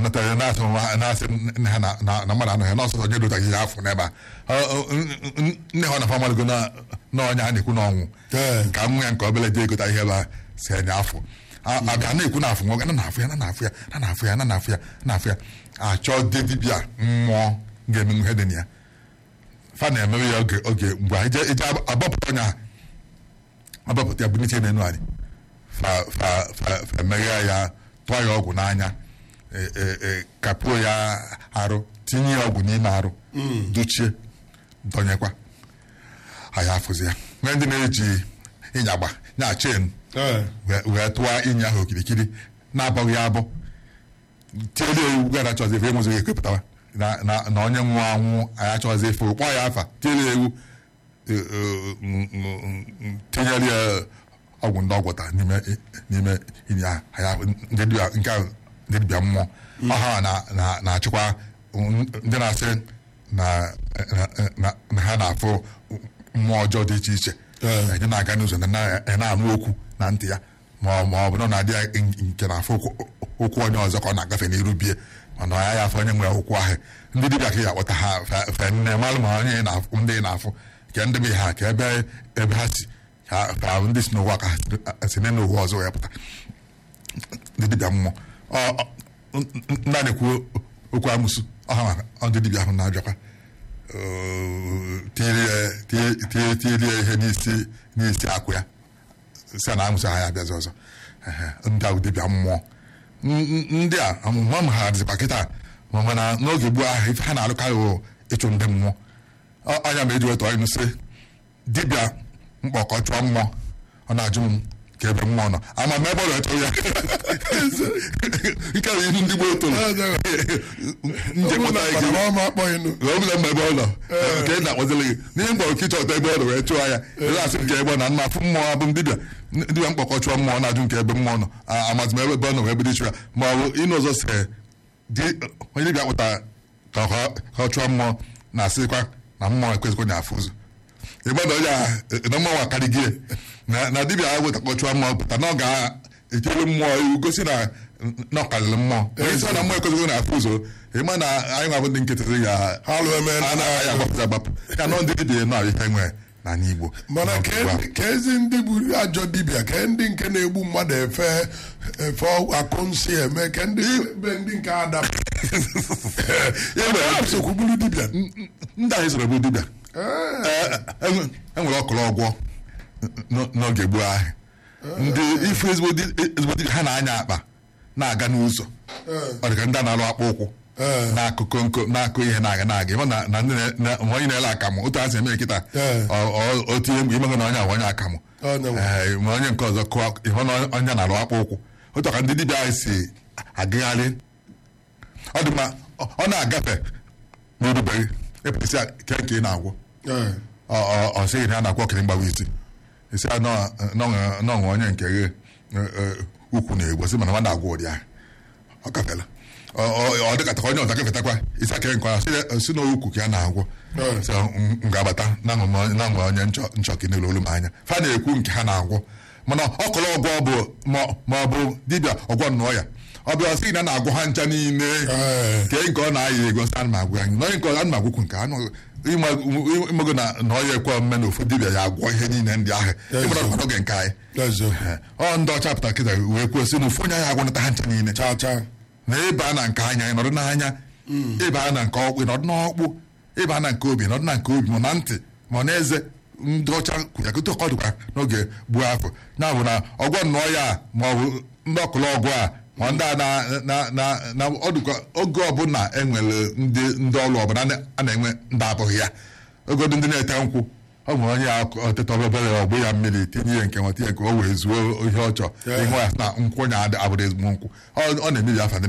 natara na-asị nwa- na-asị nne ha na- na na mmadụ anọghị n'ọsọsọ onye dotaghị ihe afọ n'ebe a Ọ- ọ- n- n- nne ha na famaligo na na onye a na-ekwu na ọnwụ Ee. ka nwa ya nke obele jee egota ihe ebe a si enye afọ A- abịa na-ekwu na afọ nwoke na na-afụ ya na na-afụ ya na na-afụ ya na na-afụ ya na na-afụ ya achọ dị dibịa mmụọ ga-emenwu ihe dị na ya fa na-emewe ya oge oge mgbe ije ije agbapụta onye a agbapụta ya bunite n'enu anyị fa fa fa fa emeghe ya tụọ ya ọgwụ n'anya e- e- e, kapuo ya arụ tinye ya ọgwụ n'ime arụ dochie dọnyekwa anyị afụzi ya nwee ndị na-eji ịnyagba nya chen Ee. wee wee tụọ ịnya ahụ okirikiri na-abọghị ya abụ tiele ewu gara chọzi efe enwezighị ekwepụtawa na na na onye nwụrụ anwụ anyị achọghịzi efe kpọọ ya afa tiele ewu e, e, m- m- m- tinyere ya ọgwụ ndị ọgwụta n'ime n'ime ịnya ahụ ndị dibịa nke ahụ ndị dibịa mmụọ ọha na na- na-achịkwa ndị na-asị na na- na- na ha na-afụ mmụọ ọjọọ dị iche iche Ee. onye na-aga n'ụzọ na na- na-anụ okwu na ntị ya ma ọ ma ọ bụ na ọ na-adị ya nke na-afụ okwu- okwu onye ọzọ ka ọ na-agafe n'iru bie mana ya ya afọ onye nwere okwu ahụ ndị dibịa ka ya akpọta ha fe- fe nne malụ ma onye ị na-afụ ndị ị na-afụ ka ndị be ha ka ebe ebe ha si ka ka ndị si n'ụwa ka ha si- si n'ụwa ọzọ wee pụta ndị dibịa mmụọ Ọ- ọ- ndị a na-ekwu okwu amụsụ ọha maka ọ ndị dibịa ahụ na-abịakwa tirie ihe n'isi n'isi akwụ ya si na amụsị ha ya abịazi ọzọ Ehe, ndị ahụ dibịa mmụọ N- n- ndị a amụma m ha dịzikwa kịta ma mana n'oge gboo ahụ ife ha na-alụkarị wụ ịchụ ndị mmụọ Ọ- ọnya ma eji wetọ ịnụ sị dibịa mkpọkọ chụọ mmụọ ọ na-ajụ m ka ebe mmụọ nọ ama m ebe ọ na-achọ ya nke bụ ihe ndị gboo toro nje Ụmụ pụta na ike Panama akpọghịnụ. ọbụla mma ebe ọ nọ nke ị na-akpọzili gị n'ihe mgbe oke ịchọta ebe ọ nọ wee chụọ ya ele asị nke ebe ọ na mma fụ mmụọ abụ m dibịa dibịa mkpọkọ chụọ mmụọ na-ajụ nke ebe mmụọ nọ A- amazị m ebe ọ nọ wee bido ịchụ ya ma ọ bụ ịnụ ọzọ se di- onye dibịa kpụtara ka ọ ka ọ chụọ mmụọ na-asịkwa na mmụọ ekwezikwa na afụ ụzọ ịgbada onye a na mmụọ akarị gị na na dibịa ahụ wetakọ chụọ mmụọ pụta na ọ ga-echere mmụọ iwu gosi na na ọ karịrị mmụọ onye sị na mmụọ ekwezikwa na afụ ụzọ ịma na anyị nwa bụ ndị nkịtị ga Ha lụ eme na- anaghị agbapụta agbapụ ya nọ ndị dibịa nọ ihe nwere n'ala Igbo mana N'ọgụ ke a. ka ezi ndị bụ ajọ dibịa ka ndị nke na-egbu mmadụ efe efe akụ nsị eme ka ndị be ndị nke ada Ya mere, sokwu bụrụ dibịa ndị anyị soro bụ dibịa Ee. Ee, enwere ọkụrụ ọgwọ n- n'oge gboo ahụ ndị ifu ezigbo di- ezigbo dibịa ha na-anya akpa na-aga n'ụzọ ọ dị ka ndị a na-alụ akpa ụkwụ Ee. na-akụ konko na-akụ ihe na-aga na-aga ịhụ na na ndị na- na- ma onye na-ele akamụ otu ha si eme kịta Ee. ọ- ọ- o tinye mgbe imego na onye ahụ onye akamụ Ọ na-enwe. Ee, ma onye nke ọzọ kụọ ịhụ na onye na-alụ akpa ụkwụ otu a ka ndị dibịa anyị si agagharị ọ dị mma ọ ọ na-agafe n'orubeghị epụtasị ke nke ị na-agwọ Ee. ọ- ọ- ọ sịghị na a na-akwọ kiri mgbawa isi isi a nọ- nọ- nọṅụ onye nke ghe ukwu na-egbo sị mana nwa na-agwọ ụdị ahụ ọ gafela Ọ- ọ- ọ dịkatakwa onye ọzọ gafetakwa isi aka nke ọ sị- si na ukwu ka ya na-agwọ Ee. sị m m ga-abata na nwe onye nchọ nchọ ka n'elu olu m anya fa na-ekwu nke ha na-agwọ mana ọkụlụ ọgwọ bụ ma- ma ọ bụ dibịa ọgwọ nnọọ ya ọ bịa ọ sị na a na-agwọ ha ncha niile Ee. nke nke ọ na-ayị ego sị ana m agwụ anyị n'onye nke ọzọ ana m agwụkwu nke anụ imego na na ọ ya ekwe omume na ofu dibịa ya agwọ ihe niile ndị ahụ ịmara ọkwa n'oge nke anyị eziokwu ọ ndị ọcha pụtara kịta wee kwuo sị na ofu onye anyị agwọnata ha ncha niile chaa chaa na ịba na nke anya ịnọdụ n'anya ịba na nke ọkpụ ịnọdụ n'ọkpụ ịba na nke obi ịnọdụ na nke obi ma na ntị ma na eze ndị ọcha kwụnyagote ọkọ dịkwa n'oge gbuo afọ ya bụ na ọgwọ nnọọ ya a, ma ọ bụ ndị ọkụlụ ọgwụ a ma ndị a na na na na ọ dịkwa oge ọbụla enwere ndị ndị ọrụ ọbụla a na-enwe ndị abụghị ya ogodo ndị na-ete nkwụ ọ nwere onye ya ọtịta obere ọgbụ ya mmiri tinye ya nke nwa tinye nke o wee zuo ihe ọ chọrọ Yeah. ịhụ ya na nkwụ nya abụrụ ezigbo nkwụ ọ ọ na-emebi afa ndị